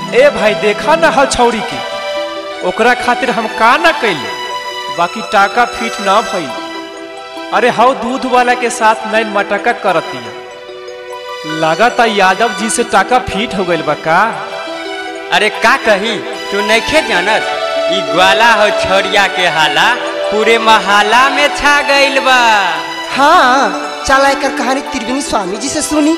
ए भाई देखा ना हल छौरी के ओकरा खातिर हम का ना कैली बाकी टाका फिट ना भई अरे हाउ दूध वाला के साथ नैन मटका करतिया लागता यादव जी से टाका फिट हो गइल बा का अरे का कही तू नइखे जानत ई ग्वाला हो छोरिया के हाला पूरे महाला में छा गइल बा हाँ चला एकर कहानी त्रिवेणी स्वामी जी से सुनी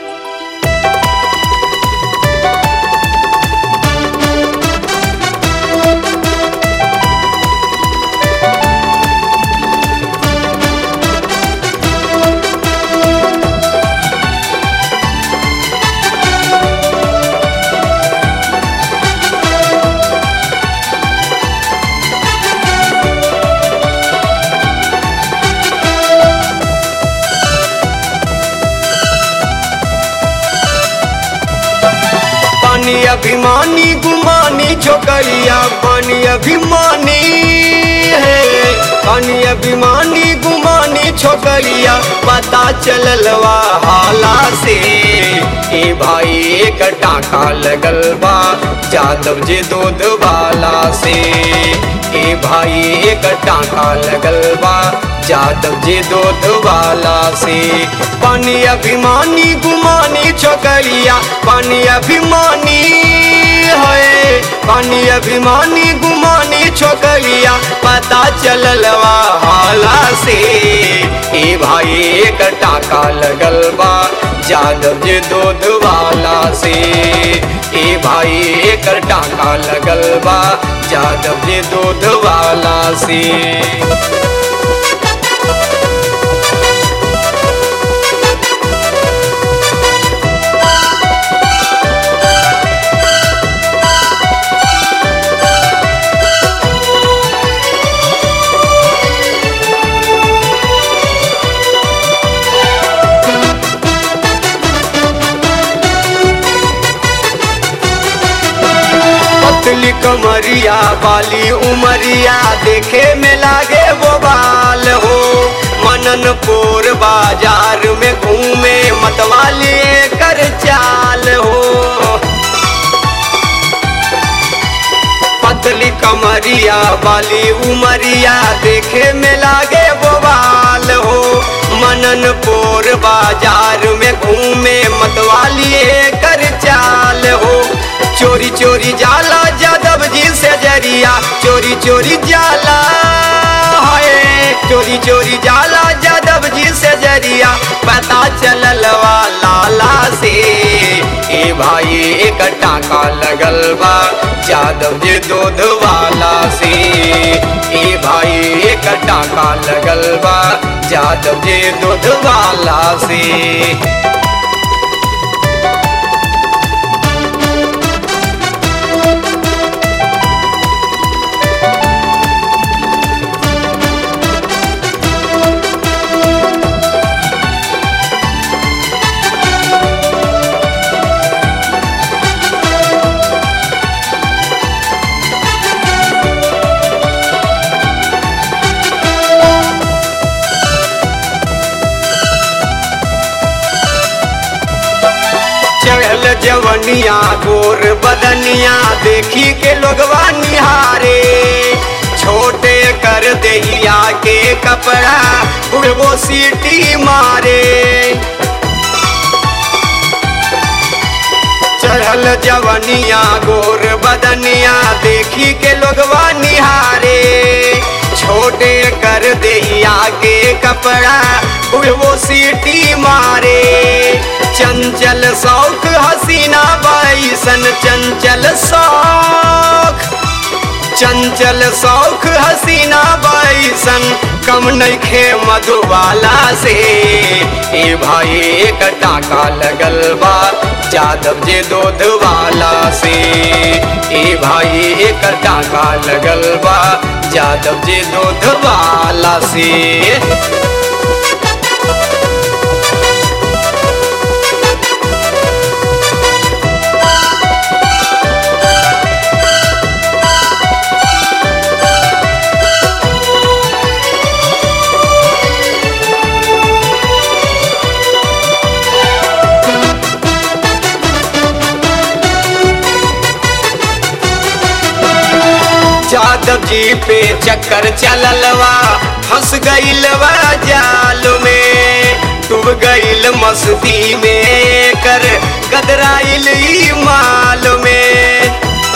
पानी अभिमानी गुमानी छोकरिया पानी अभिमानी है पानी अभिमानी गुमानी छोकरिया पता चललवा हाला से ए भाई एक टाका लगल बा जादव जे दूध वाला से ए भाई एक टाका लगल बा जादव जे दूध वाला से पानी अभिमानी गुमानी छोकरिया पानी अभिमानी है पानी अभिमानी गुमानी छोकरिया पता चललवा हाला से ए भाई एक टाका लगल बा जादव जे दूध वाला से ए भाई एक टाका लगल बा जादव जे दूध वाला से पतली कमरिया वाली उमरिया देखे में लागे वो बाल हो मननपुर बाजार में घूमे मतवाली कर चाल हो पतली कमरिया वाली उमरिया देखे में लागे वो बाल हो मननपुर बाजार में घूमे मतवाली कर चाल हो चोरी चोरी जाला जादव जी से जरिया चोरी चोरी जाला है चोरी चोरी जाला जादव जी से जरिया पता चललवा लाला से ए भाई एक टाका लगल बा जादव जी दूध वाला से ए भाई एक टाका लगल बा जादव जी दूध वाला से चढ़ल जवनिया गोर बदनिया देखी के लोगवा निहारे छोटे कर दहिया के कपड़ा उड़बो सीटी मारे चढ़ल जवनिया गोर बदनिया देखी के लोगवा निहारे छोटे कर दहिया के कपड़ा उड़बो सीटी मारे चंचल शौक हसीना बैसन चंचल शौक चंचल शौक हसीना बैसन कम नइखे मधुबाला से ए भाई एक टाका लगल बा जादव जे दूध वाला से ए भाई एक टाका लगल बा जादव जे दूध वाला से जादव जी पे चक्कर चललवा फंस गईलवा जाल में डूब गईल मस्ती में कर गदराइल ई माल में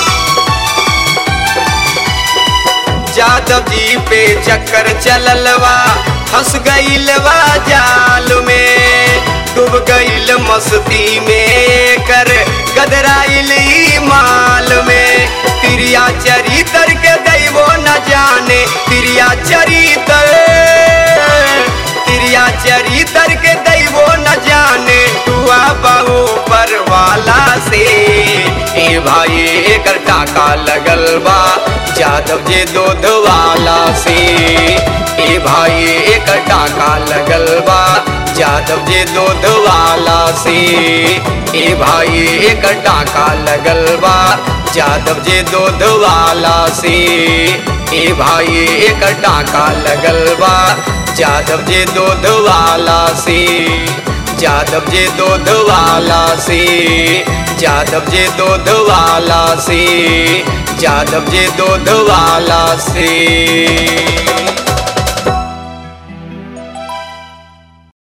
जादव जी पे चक्कर चललवा फंस गईलवा जाल में डूब गईल मस्ती में कर गदराइल ई माल में तिरिया चरितर के दैवो न जाने तिरिया चरितर तिरिया चरितर के दैवो न जाने हुआ बहु पर वाला से ए भाई एकर टाका लगल बा जादव जे दूध वाला से ए भाई एकर टाका लगल बा जादव जे दूध वाला से ए भाई एकर टाका लगल बा जादव जे दूध वाला से ए भाई एकर टाका लगल बा जादव जे दूध वाला से जादव जे दूध वाला से जादव जे दूध वाला से जादव जे दूध वाला से